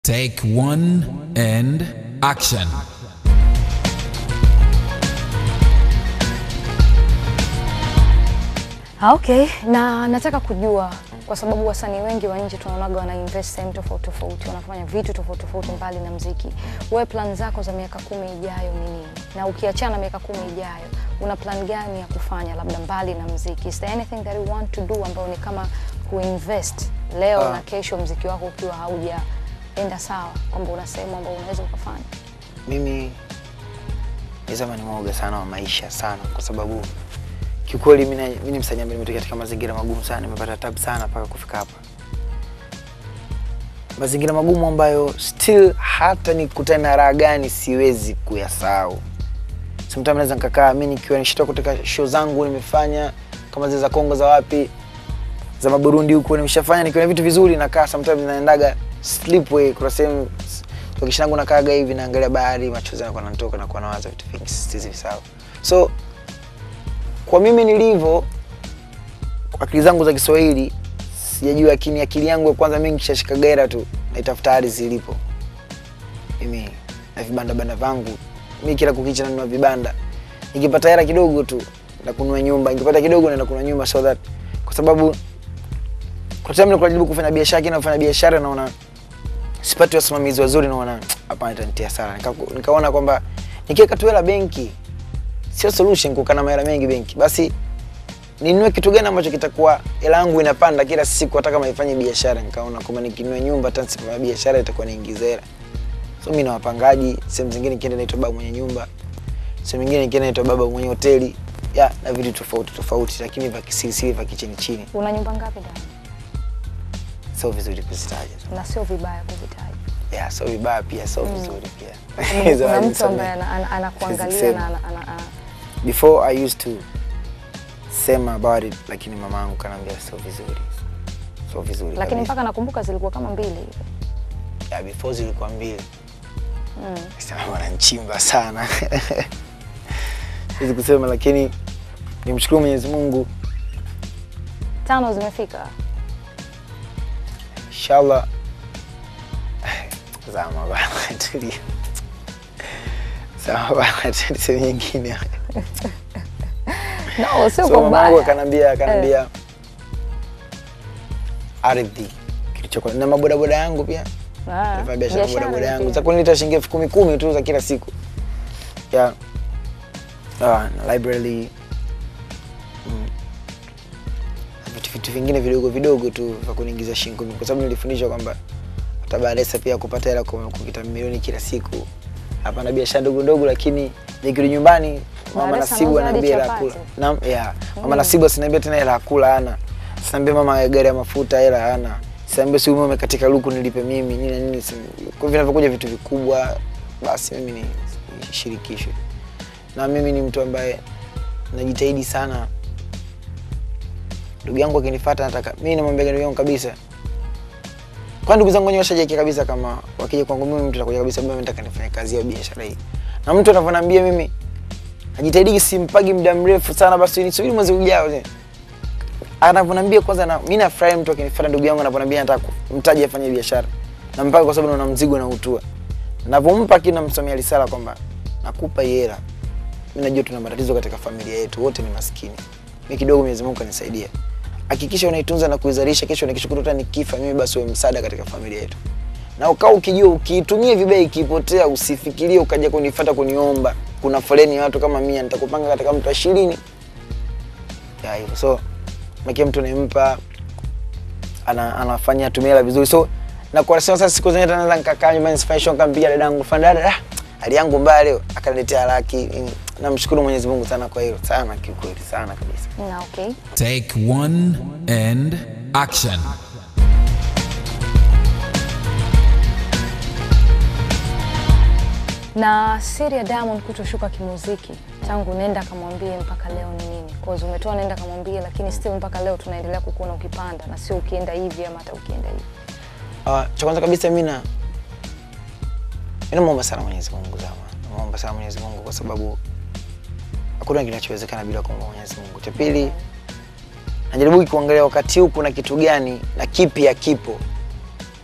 Take one and action. Ah, Okay, na nataka kujua kwa sababu wasanii wengi wa nje tunaonaga wana invest sehemu tofauti tofauti, wanafanya vitu tofauti tofauti mbali na mziki. Wewe plan zako za miaka kumi ijayo ni nini? Na ukiachana miaka kumi ijayo, una plan gani ya kufanya labda mbali na mziki? Is there anything that you want to do ambayo ni kama kuinvest leo Ah. na kesho mziki wako ukiwa haujaenda sawa, kwamba una sehemu ambayo unaweza ukafanya? Mimi nisema ni mwoga sana wa maisha sana, kwa sababu kiukweli mimi na- mimi ni msanii ambaye nimetokea katika mazingira magumu sana, nimepata tabu sana mpaka kufika hapa, mazingira magumu ambayo still hata nikutane na raha gani siwezi kuyasahau. Sometimes naweza nikakaa mimi nikiwa nishatoka katika show zangu nimefanya kama zile za Kongo za wapi za Maburundi huko nimeshafanya nikiwa na vitu vizuri, nakaa sometimes naendaga sleepway, kuna sehemu lokesha yangu nakaaga hivi naangalia bahari, machozi yanakuwa yanatoka na kuwa nawaza vitu vingi siwezi visahau. So kwa mimi nilivyo, kwa akili zangu za Kiswahili sijajua, lakini akili yangu ya kwanza mimi nikishashika gera tu naitafuta ardhi ilipo. Mimi na vibanda banda vangu, mimi kila kukicha nanunua vibanda, nikipata hela kidogo tu na kununua nyumba, nikipata kidogo naenda kununua nyumba, so that kwa sababu kwa time nilikuwa najaribu kufanya biashara, kina kufanya biashara naona sipati wasimamizi wazuri, naona hapana, itanitia sana. Nika- Nikaona kwamba nikiweka tu hela benki sio solution, kukaa na mahela mengi benki, basi ninunue kitu gani ambacho kitakuwa hela yangu inapanda kila siku, hata kama ifanye biashara. Nikaona kwamba nikinunua nyumba, hata nisipofanya biashara itakuwa niingiza hela. So mimi na wapangaji, sehemu zingine nikienda naitwa baba mwenye nyumba, sehemu nyingine nikienda naitwa baba mwenye hoteli ya na vitu tofauti tofauti, lakini vya kisirisiri vya kichini chini, Una nyumba ngapi ndani? sio vizuri kuzitaja. Na sio vibaya kuvitaja. Yeah, so vibaya pia, so vizuri pia. Kama Hizo Kuna mtu hazisamei. ambaye ana- ana- anakuangalia Sizisemi. na ana- ana- ana- before I used to sema about it, lakini mama yangu kanaambia sio vizuri, sio vizuri lakini kabisa. mpaka nakumbuka zilikuwa kama mbili hivi. yeah, before zilikuwa mbili Mm. sema wananchimba sana siwezi kusema, lakini nimshukuru Mwenyezi Mungu, Tano zimefika. inshallah. Zama bana, tulia. Zama bana, tuseme nyingine. No, sio So kwa mama yangu mbaya. akanambia akanambia ardhi kilichokuwa na mabodaboda yangu pia Ah, nafanya biashara biashara bodaboda yangu pia. za kunileta shilingi elfu kumi kumi tu za kila siku ya ah, na library mm. Na vitu vitu vingine vidogo vidogo tu vya kuniingiza shilingi kumi kwa sababu nilifundishwa kwamba hata Baresa pia kupata hela kwa kukita milioni kila siku hapana biashara ndogo ndogo, lakini nikirudi nyumbani mama Baresa Nasibu anauza hadi anaambia hela ya kula chapati. Naam, yeah. Mama Nasibu asiniambia tena hela ya kula hana. Sinaambia mama gari ya mafuta hela hana. Sinaambia si umeme katika luku nilipe mimi nini na nini. si- Kwa hivyo vinavyokuja vitu vikubwa basi mimi ni shirikishwe. Na mimi ni mtu ambaye najitahidi sana. Ndugu yangu akinifuata nataka mimi namwambia ndugu yangu kabisa. Kwa ndugu zangu wenyewe washajiwekea kabisa kama wakija kwangu mimi mtu atakuja kabisa mimi nataka nifanye kazi ya biashara hii. Na mtu anavyoniambia mimi najitahidi simpagi muda mrefu sana, basi nisubiri mwezi ujao. je. Anavyoniambia kwanza, na mimi nafurahi mtu akinifuata, ndugu yangu anavyoniambia nataka mtaji afanye biashara, na mpaka kwa sababu naona mzigo na utua, navyompa kina namsomea risala kwamba nakupa hii hela, mimi najua tuna matatizo katika familia yetu, wote ni maskini, mimi kidogo Mwenyezi Mungu kanisaidia, hakikisha unaitunza na kuizalisha, kesho na kesho kutwa nikifa mimi, basi wewe msaada katika familia yetu na ukaa ukijua ukiitumia vibaya ikipotea, usifikirie ukaja kunifuata kuniomba. Kuna foleni ya watu kama mia, nitakupanga katika mtu ishirini ya hivyo. So makia mtu nimpa ana, anafanya atumia hela vizuri, so na kwa sasa siku zenyewe naweza nikakaa nyumbani sifanye show, nikampigia dadangu fanya dada, ah, hali yangu mbaya leo, akaniletea laki. Namshukuru Mwenyezi Mungu sana kwa hilo, sana kiukweli, sana kabisa. Na okay. Take one and action. Na siri ya Diamond kutoshuka kimuziki tangu nenda kamwambie mpaka leo ni nini? Cause umetoa nenda kamwambie, lakini still mpaka leo tunaendelea kukuona ukipanda na sio ukienda hivi ama hata ukienda hivi. Uh, cha kwanza kabisa mimi na mimi namuomba sana Mwenyezi Mungu zama. Namuomba sana Mwenyezi Mungu kwa sababu hakuna kinachowezekana bila kuomba Mwenyezi Mungu. Cha pili najaribu kuangalia wakati huu kuna kitu gani na kipi hakipo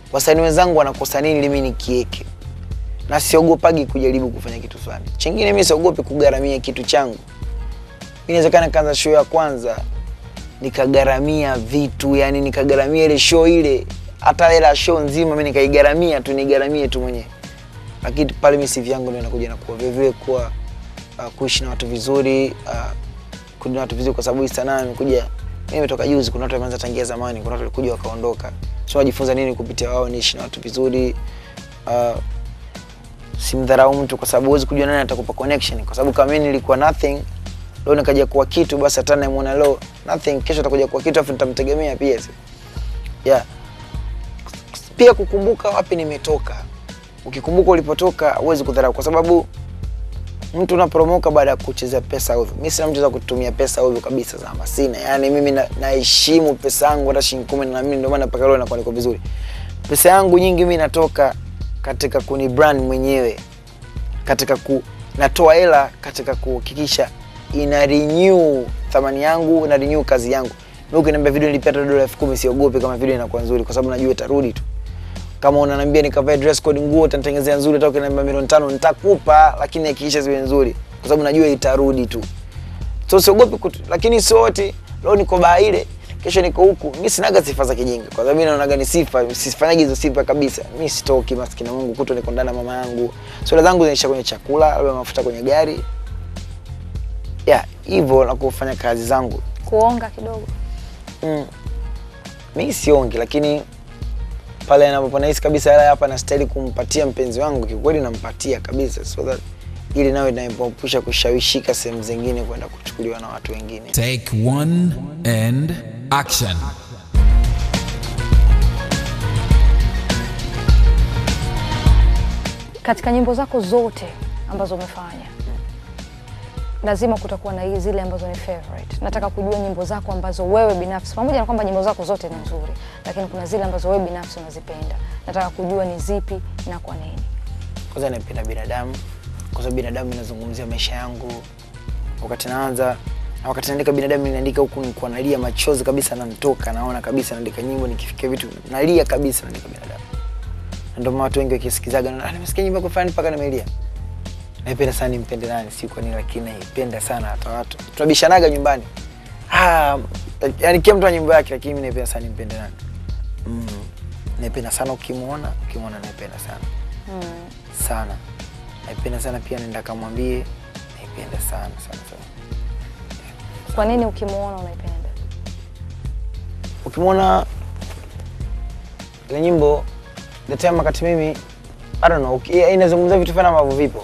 wasanii wenzangu wanakosa nini ili mimi nikieke na siogopagi kujaribu kufanya kitu fulani chingine mi siogopi kugharamia kitu changu mi inawezekana kaanza show ya kwanza nikagharamia vitu yani nikagharamia ile show ile hata hela ya show nzima mi nikaigharamia tu nigharamie tu mwenyewe lakini pale misivi yangu ndio inakuja nakuwa vilevile kuwa uh, kuishi na watu vizuri uh, kuishi na watu vizuri kwa sababu hii sanaa imekuja mimi nimetoka juzi kuna watu wameanza tangia zamani kuna watu walikuja wakaondoka so najifunza nini kupitia wao niishi na watu vizuri uh, simdharau mtu kwa sababu huwezi kujua nani atakupa connection kwa sababu kama mimi nilikuwa nothing leo nikaja kuwa kitu basi hata namuona leo nothing kesho atakuja kuwa kitu afu nitamtegemea pia si yeah pia kukumbuka wapi nimetoka ukikumbuka ulipotoka huwezi kudharau kwa sababu mtu unaporomoka baada ya kuchezea pesa ovyo mi sina mtu za kutumia pesa ovyo kabisa zama sina yaani mimi na- naheshimu pesa yangu hata shilingi kumi na mimi ndio maana mpaka leo nakuwa niko vizuri pesa yangu nyingi mi natoka katika kuni brand mwenyewe katika ku natoa hela katika kuhakikisha ina renew thamani yangu na renew kazi yangu mi ukiniambia video nilipia hata dola elfu kumi siogopi kama video inakuwa nzuri kwa sababu najua itarudi tu kama unaniambia nikavae dress code nguo utanitengenezea nzuri hata ukiniambia milioni tano nitakupa lakini hakikisha ziwe nzuri kwa sababu najua itarudi tu so siogopi kutu, lakini sio wote leo niko baa ile kesho niko huku mi sinaga sifa za kijinga kwa sababu mi naonaga ni sifa sifanyagi hizo sifa kabisa mi sitoki maskini mungu kuto niko ndani na mama yangu swala zangu zinaisha kwenye chakula labda mafuta kwenye gari ya hivyo na kufanya kazi zangu kuonga kidogo mm. mi siongi lakini pale anapopo nahisi kabisa hela hapa nastahili kumpatia mpenzi wangu kikweli nampatia kabisa so that ili nawe naepusha kushawishika sehemu zingine kwenda kuchukuliwa na watu wengine Take one and action. katika nyimbo zako zote ambazo umefanya lazima kutakuwa na hii zile ambazo ni favorite. Nataka kujua nyimbo zako ambazo wewe binafsi, pamoja na kwamba nyimbo zako zote ni nzuri, lakini kuna zile ambazo wewe binafsi unazipenda. Nataka kujua ni zipi na kwa nini. kwanza naipenda binadamu kwa sababu binadamu inazungumzia maisha yangu wakati naanza na wakati naandika binadamu ninaandika huku nikuwa nalia machozi kabisa nantoka naona kabisa naandika nyimbo nikifikia vitu nalia kabisa naandika binadamu na ndio maana watu wengi wakisikizaga "Ah, nimesikia nyimbo yako fulani mpaka nimelia naipenda sana nimpende nani si kwa nini lakini naipenda sana hata watu tunabishanaga nyumbani ah, yani kila mtu ana nyimbo yake lakini mimi naipenda sana nimpende nani mm. naipenda sana ukimwona ukimwona naipenda sana Mm. sana naipenda sana pia nenda kamwambie naipenda sana sana sana Kwa nini ukimwona unaipenda? ukimwona ile nyimbo the time wakati mimi I don't know uki- yeah, inazungumzia vitu fulani ambavyo vipo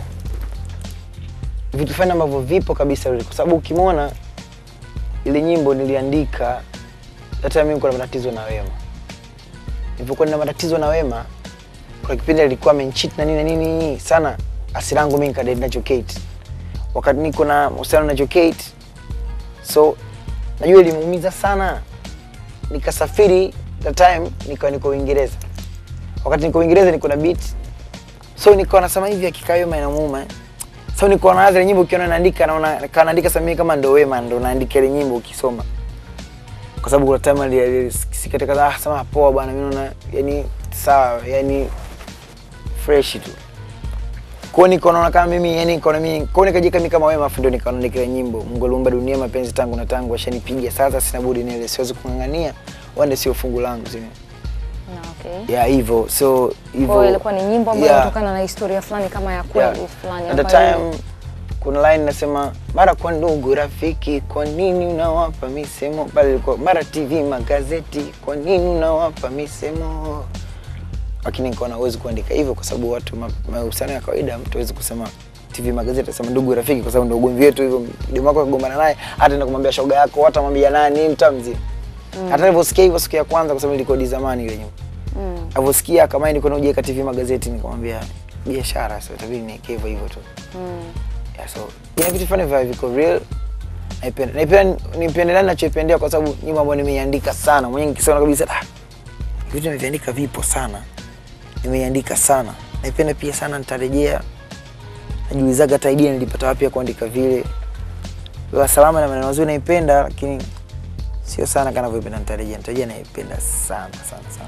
vitu fulani ambavyo vipo kabisa really. kwa sababu ukimwona ile nyimbo niliandika that time mimi nilikuwa na matatizo na Wema nilipokuwa nina matatizo na Wema kuna kipindi alikuwa amencheat na nini na nini sana asira yangu mimi nikadai nacho Kate wakati niko na uhusiano nacho Kate so najua ilimuumiza sana nikasafiri the time nikawa niko Uingereza. Wakati niko Uingereza niko na beat. So nikawa nasema hivi akikaa Wema inamuuma. eh. So nikawa naanza ile nyimbo ukiona naandika naona nikawa naandika sasa mimi kama ndo Wema ndo naandika ile nyimbo ukisoma. Kwa sababu kuna time ali- ali- sikatika ah sema poa bwana mimi naona yani sawa yani fresh tu. Kwa hiyo niko naona kama mimi yani niko na mimi kwa hiyo nikajiweka mimi kama Wema afu ndo nikawa naandika ile nyimbo Mungu aliumba dunia mapenzi tangu na tangu ashanipiga sasa sina budi nile siwezi kung'ang'ania wande sio fungu langu zime Na okay. ya hivyo so Kwa hiyo hivyo ilikuwa ni nyimbo ambayo Yeah. inatokana na historia fulani kama ya yeah. kweli fulani at the ambayo time kuna line nasema mara kwa ndugu rafiki kwa nini unawapa misemo pale ilikuwa mara tv magazeti kwa nini unawapa misemo lakini nikaona huwezi kuandika hivyo kwa sababu watu ma- mahusiano ya kawaida mtu hawezi kusema tv magazeti asema ndugu rafiki kwa sababu ndio ugomvi wetu hivyo demu wako akagombana naye hata enda kumwambia shoga yako hata mwambia nani mtaa mzima hata nilivyosikia hivyo siku ya kwanza kwa sababu ilikodi zamani ile nyumba mm. alivyosikia kama niko na ujeka tv magazeti nikamwambia biashara so itabidi niweke hivyo hivyo tu Mm. yeah, so ina vitu fulani vya viko real naipenda naipenda nipendelea ninachoipendea kwa sababu nyimbo ambayo nimeiandika sana mwenyewe nikisema kabisa ah vitu nimeviandika vipo sana nimeiandika sana naipenda pia sana nitarejea najiulizaga hata idea nilipata wapi ya kuandika vile Lugha salama na maneno mazuri naipenda lakini sio sana kana vyoipenda nitarejea nitarejea naipenda sana sana sana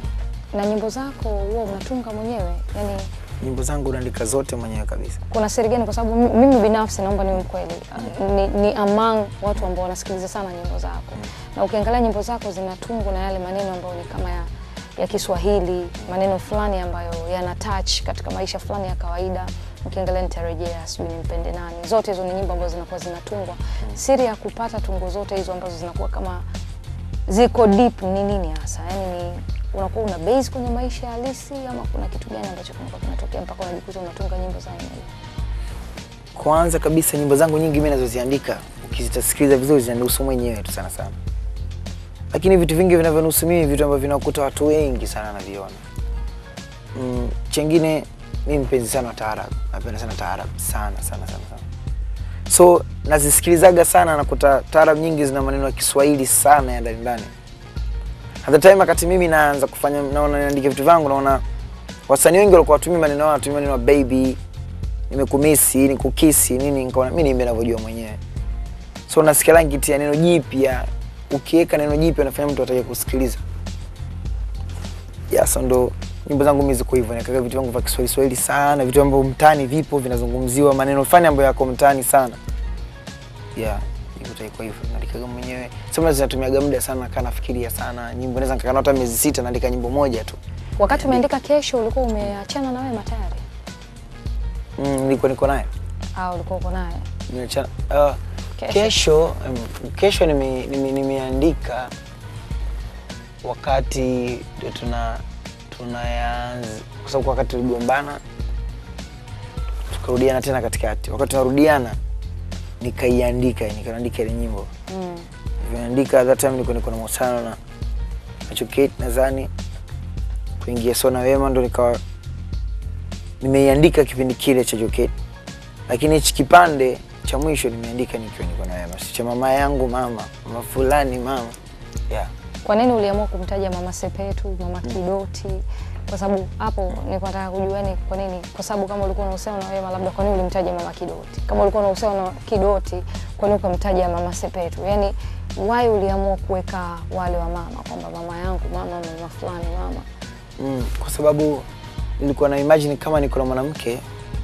Na nyimbo zako huwa unatunga mwenyewe? Yaani Nyimbo zangu naandika zote mwenyewe kabisa. kuna siri gani? Kwa sababu mi- mimi binafsi naomba niwe mkweli, ni, ni among watu ambao wanasikiliza sana nyimbo zako, na ukiangalia nyimbo zako zinatungwa na yale maneno ambayo ni kama ya, ya Kiswahili, maneno fulani ambayo yana touch katika maisha fulani ya kawaida. Ukiangalia nitarejea, sijui nimpende nani, zote hizo ni nyimbo ambazo zinakuwa zinatungwa. Siri ya kupata tungo zote hizo ambazo zinakuwa kama ziko deep ni nini hasa? Yaani ni unakuwa una base kwenye maisha halisi ama kuna kitu gani ambacho kinakuwa kinatokea mpaka unajikuta unatunga nyimbo za aina hiyo? Kwanza kabisa nyimbo zangu nyingi mimi nazoziandika ukizitasikiliza vizuri zinanihusu mwenyewe tu sana sana, lakini vitu vingi vinavyonihusu mimi vitu ambavyo vinakuta watu wengi sana naviona. Mm, chengine mimi mpenzi sana wa taarab, napenda sana taarab sana sana sana sana, so nazisikilizaga sana, nakuta taarab nyingi zina maneno ya Kiswahili sana ya ndani ndani. At the time wakati mimi naanza kufanya naona naandika vitu vangu, naona wasanii wengi walikuwa watumia maneno yao, watumia maneno ya baby nimekumisi nikukisi nini, nikaona mimi niimbe ninavyojua mwenyewe. So nasikia langi kitia neno jipya, ukiweka neno jipya unafanya mtu atake kusikiliza. Yeah, so ndo nyimbo zangu mimi ziko hivyo, nikaga vitu vangu vya Kiswahili Swahili sana, vitu ambavyo mtaani vipo vinazungumziwa, maneno fulani ambayo yako mtaani sana. Yeah, nyimbo taiko hivyo, naandikaga mwenyewe. Sema zinatumiaga muda sana, kaa nafikiria sana. Nyimbo naweza nikakaa hata miezi sita naandika nyimbo moja tu. Wakati umeandika kesho, ulikuwa umeachana na Wema tayari Mm, nilikuwa niko naye. au ulikuwa uko naye? Nimeacha- ah, Kesho. kesho em, kesho nime- nime- nimeandika wakati ndio tuna tunayanza kwa sababu wakati tuligombana tukarudiana tena katikati wakati tunarudiana nikaiandika nikaandika ile nyimbo Mm. nilivyoandika that time nilikuwa niko na mahusiano na na Chukate nadhani kuingia Sona Wema ndo nikawa nimeiandika kipindi kile cha Chukate, lakini hichi kipande cha mwisho nimeandika nikiwa niko na Wema, si cha mama yangu mama mama fulani mama yeah. Kwa nini uliamua kumtaja Mama Sepetu, Mama Kidoti? Kwa sababu hapo nilikuwa nataka kujua ni kwa nini, kwa sababu kama ulikuwa unahusiana na Wema, labda kwa nini ulimtaja Mama Kidoti? Kama ulikuwa unahusiana na Kidoti, kwa nini ukamtaja Mama Sepetu? Yaani why uliamua kuweka wale wa mama kwamba mama yangu mama, mama fulani mama? Mm, kwa sababu nilikuwa na imagine kama niko na mwanamke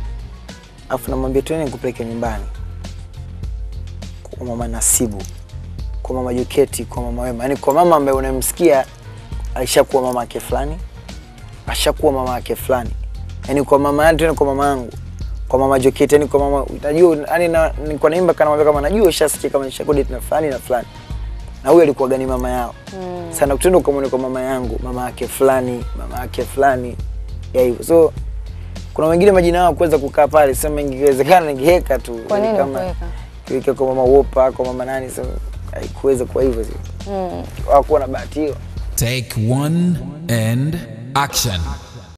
afu namwambia tuende nikupeleke nyumbani kwa mama Nasibu, kwa mama Joketi, kwa mama Wema, yaani kwa mama ambaye unamsikia alishakuwa mama yake fulani, ashakuwa mama yake fulani, yaani kwa mama yangu tena kwa mama yangu, kwa mama Joketi, yaani kwa mama unajua, yaani na nilikuwa naimba kana mwambia kama najua ushasikia kama nishakodi na fulani na fulani, na huyo alikuwa gani mama yao Mm. sana kutenda ukamwone kwa mama yangu mama yake fulani mama yake fulani ya hivyo so kuna wengine majina yao kuweza kukaa pale sema ingewezekana ningeweka tu Kwa nini kama ukuweka? kiweka kwa mama wopa kwa mama nani so haikuweza kwa hivyo Mm. hawakuwa na bahati hiyo Take one and action.